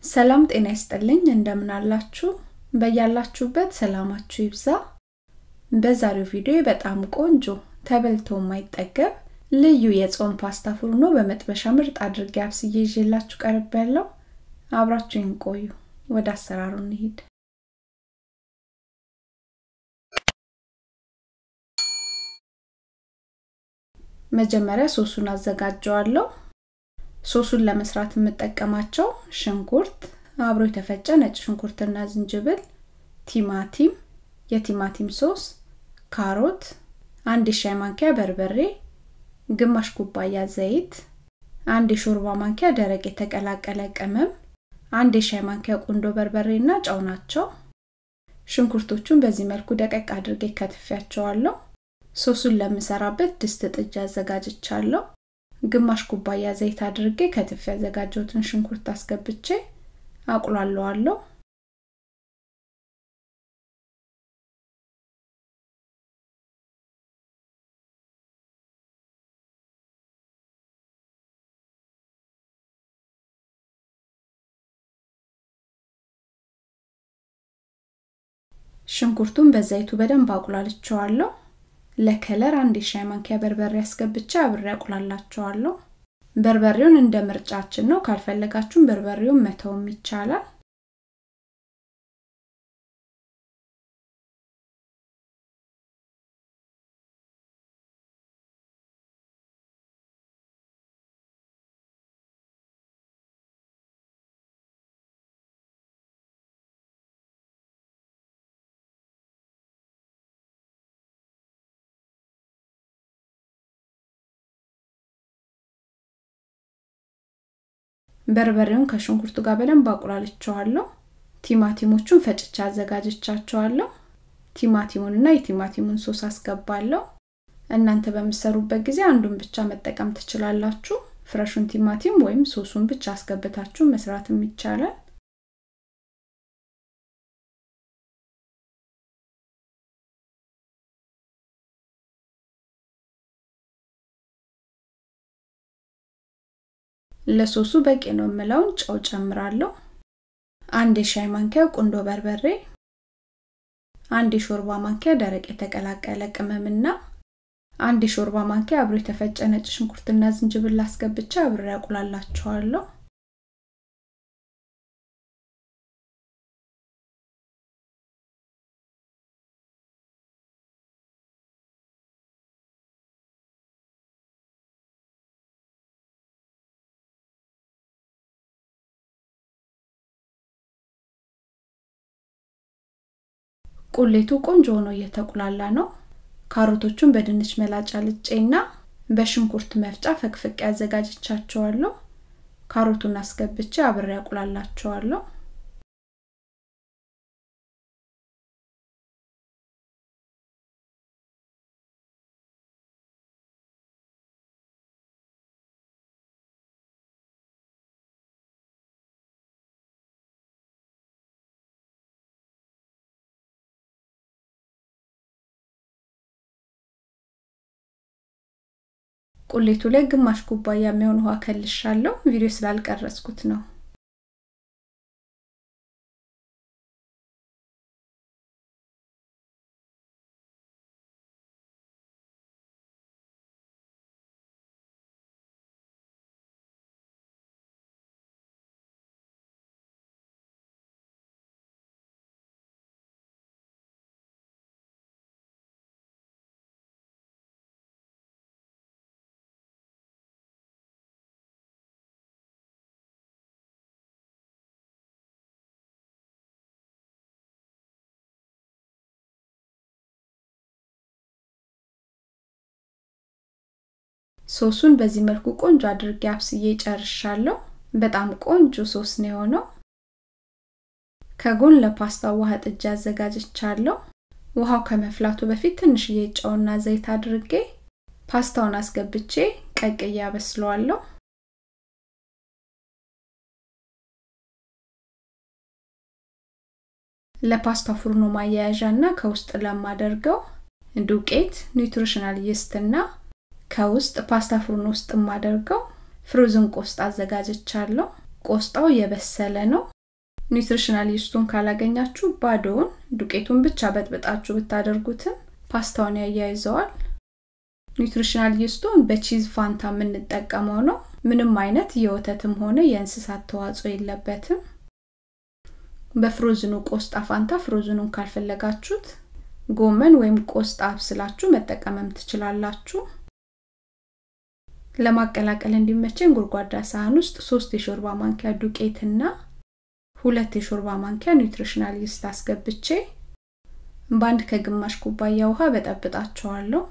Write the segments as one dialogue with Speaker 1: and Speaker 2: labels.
Speaker 1: ሰላም ጤና ይስጥልኝ እንደምን አላችሁ በያላችሁበት ሰላማችሁ ይብዛ በዛሬው ቪዲዮ በጣም ቆንጆ ተበልቶ የማይጠገብ ልዩ የጾም ፓስታ ፉርኖ በመጥበሻ ምርጥ አድርጌ አብስዬ ይዤላችሁ ቀርብ ያለው አብራችሁን ቆዩ ወደ አሰራሩ እንሂድ መጀመሪያ ሶሱን አዘጋጀዋለሁ ሶሱን ለመስራት የምጠቀማቸው ሽንኩርት አብሮ የተፈጨ ነጭ ሽንኩርትና ዝንጅብል ቲማቲም የቲማቲም ሶስ ካሮት አንድ የሻይ ማንኪያ በርበሬ ግማሽ ኩባያ ዘይት አንድ የሾርባ ማንኪያ ደረቅ የተቀላቀለ ቅመም አንድ የሻይ ማንኪያ ቁንዶ በርበሬ እና ጨው ናቸው ሽንኩርቶቹን በዚህ መልኩ ደቀቅ አድርጌ ከትፊያቸዋለሁ ሶሱን ለምሰራበት ድስት ጥጅ አዘጋጅቻለሁ ግማሽ ኩባያ ዘይት አድርጌ ከትፍ ያዘጋጀሁትን ሽንኩርት አስገብቼ አቁላለዋለሁ ሽንኩርቱን በዘይቱ በደንብ አቁላልቸዋለሁ ለከለር አንድ የሻይ ማንኪያ በርበሬ አስገብቼ አብሬ አቁላላቸዋለሁ በርበሬውን እንደ ምርጫችን ነው ካልፈለጋችሁም በርበሬውን መተውም ይቻላል በርበሬውን ከሽንኩርቱ ጋር በደንብ አቁላልቸዋለሁ ቲማቲሞቹን ፈጭቻ አዘጋጅቻቸዋለሁ ቲማቲሙንና የቲማቲሙን ሶስ አስገባለሁ እናንተ በምሰሩበት ጊዜ አንዱን ብቻ መጠቀም ትችላላችሁ ፍረሹን ቲማቲም ወይም ሶሱን ብቻ አስገብታችሁ መስራትም ይቻላል ለሶሱ በቂ ነው የምለውን ጨው ጨምራለሁ አንድ የሻይ ማንኪያ ቁንዶ በርበሬ አንድ የሾርባ ማንኪያ ደረቅ የተቀላቀለ ቅመምና አንድ የሾርባ ማንኪያ አብሮ የተፈጨ ነጭ ሽንኩርትና ዝንጅብል አስገብቼ አብሬ ያቁላላቸዋለሁ ቁሌቱ ቆንጆ ሆኖ እየተቁላላ ነው ካሮቶቹን በድንች መላጫ ልጬና በሽንኩርት መፍጫ ፈቅፍቅ ያዘጋጅቻቸዋለሁ ካሮቱን አስገብቼ አብሬ ያቁላላቸዋለሁ ቁሌቱ ላይ ግማሽ ኩባያ የሚሆን ውሃ ከልሻለሁ ቪዲዮ ስላልቀረጽኩት ነው ሶሱን በዚህ መልኩ ቆንጆ አድርጌ አብስዬ ጨርሻለሁ በጣም ቆንጆ ሶስ ነው የሆነው ከጎን ለፓስታ ውሃ ጥጃ አዘጋጅቻለሁ ውሃው ከመፍላቱ በፊት ትንሽዬ ጨውና ዘይት አድርጌ ፓስታውን አስገብቼ ቀቅዬ አበስለዋለሁ ለፓስታ ፉርኖ ማያያዣ እና ከውስጥ ለማደርገው ዱቄት ኒውትሪሽናል ይስትና ከውስጥ ፓስታ ፉርን ውስጥ የማደርገው ፍሮዝን ቆስጣ አዘጋጅቻለሁ ቆስጣው የበሰለ ነው ኒውትሪሽናል ይስቱን ካላገኛችሁ ባዶውን ዱቄቱን ብቻ በጥብጣችሁ ብታደርጉትም ፓስታውን ያያይዘዋል ኒውትሪሽናል ይስቱን በቺዝ ፋንታ የምንጠቀመው ነው ምንም አይነት የወተትም ሆነ የእንስሳት ተዋጽኦ የለበትም በፍሮዝኑ ቆስጣ ፋንታ ፍሮዝኑን ካልፈለጋችሁት ጎመን ወይም ቆስጣ አብስላችሁ መጠቀምም ትችላላችሁ ለማቀላቀል እንዲመቸኝ ጎድጓዳ ሳህን ውስጥ ሶስት የሾርባ ማንኪያ ዱቄትና ሁለት የሾርባ ማንኪያ ኒውትሪሽናል ይስት አስገብቼ በአንድ ከግማሽ ኩባያ ውሃ በጠብጣቸዋለሁ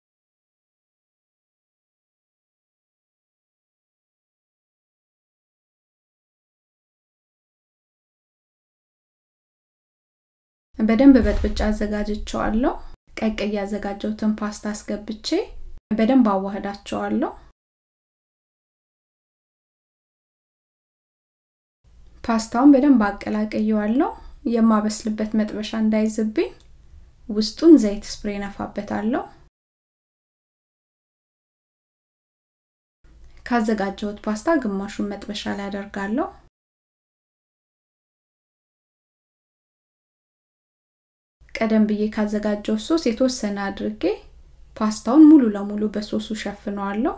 Speaker 1: በደንብ በጥብጫ አዘጋጅቸዋለሁ ቀቅ ያዘጋጀውትን ፓስታ አስገብቼ በደንብ አዋህዳቸዋለሁ ፓስታውን በደንብ አቀላቀየዋለሁ የማበስልበት መጥበሻ እንዳይዝብኝ ውስጡን ዘይት ስፕሬ ነፋበታለሁ ካዘጋጀሁት ፓስታ ግማሹን መጥበሻ ላይ አደርጋለሁ ቀደም ብዬ ካዘጋጀው ሶስ የተወሰነ አድርጌ ፓስታውን ሙሉ ለሙሉ በሶሱ ሸፍነዋለሁ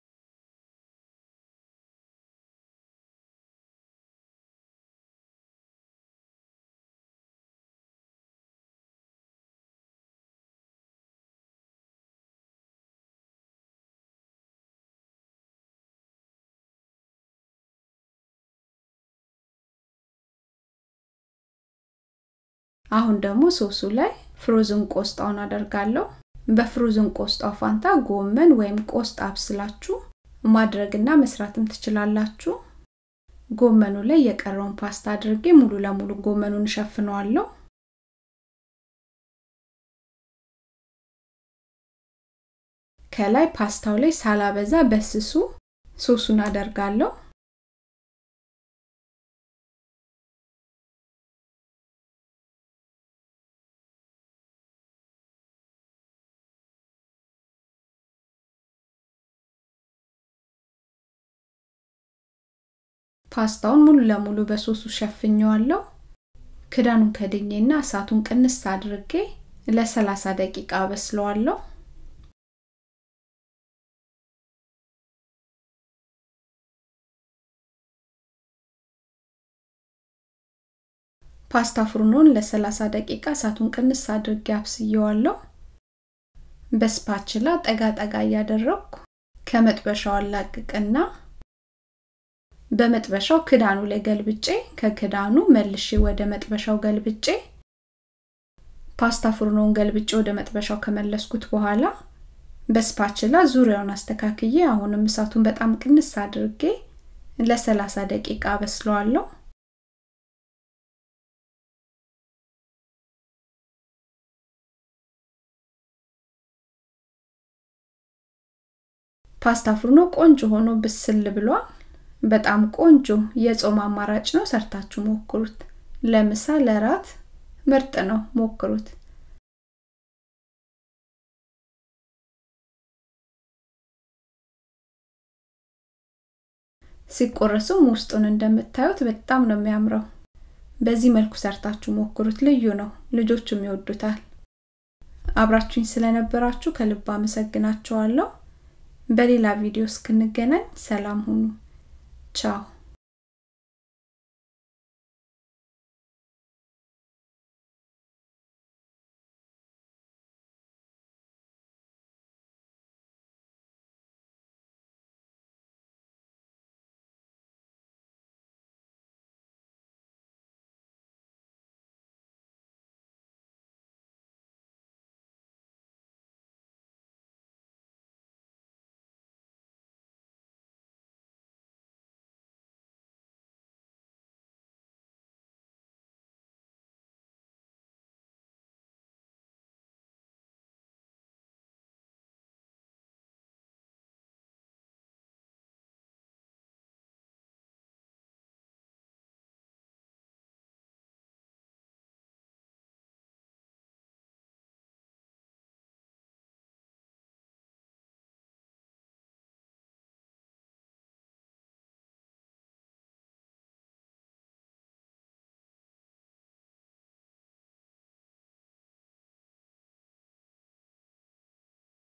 Speaker 1: አሁን ደግሞ ሶሱ ላይ ፍሮዝን ቆስጣውን አደርጋለሁ በፍሮዝን ቆስጣው ፋንታ ጎመን ወይም ቆስጣ አብስላችሁ ማድረግና መስራትም ትችላላችሁ ጎመኑ ላይ የቀረውን ፓስታ አድርጌ ሙሉ ለሙሉ ጎመኑን እሸፍነዋለሁ ከላይ ፓስታው ላይ ሳላበዛ በስሱ ሶሱን አደርጋለሁ ፓስታውን ሙሉ ለሙሉ በሶሱ ሸፍኘዋለሁ ክዳኑን ከድኜና እሳቱን ቅንስ አድርጌ ለ30 ደቂቃ በስለዋለሁ ፓስታ ፍሩኖን ለ30 ደቂቃ እሳቱን ቅንስ አድርጌ አብስየዋለሁ በስፓችላ ጠጋ ጠጋ እያደረግኩ ከመጥበሻው አላቅቅና በመጥበሻው ክዳኑ ላይ ገልብጬ ከክዳኑ መልሼ ወደ መጥበሻው ገልብጬ ፓስታ ፍርኖን ገልብጬ ወደ መጥበሻው ከመለስኩት በኋላ በስፓችላ ዙሪያውን አስተካክዬ አሁንም እሳቱን በጣም ቅንስ አድርጌ ለ30 ደቂቃ በስለዋለሁ ፓስታ ፍርኖ ቆንጆ ሆኖ ብስል ብሏል በጣም ቆንጆ የጾም አማራጭ ነው ሰርታችሁ ሞክሩት ለምሳ ለራት ምርጥ ነው ሞክሩት ሲቆረሱም ውስጡን እንደምታዩት በጣም ነው የሚያምረው በዚህ መልኩ ሰርታችሁ ሞክሩት ልዩ ነው ልጆቹም ይወዱታል አብራችሁኝ ስለነበራችሁ ከልብ አመሰግናችኋለሁ በሌላ ቪዲዮ እስክንገናኝ ሰላም ሁኑ ቻው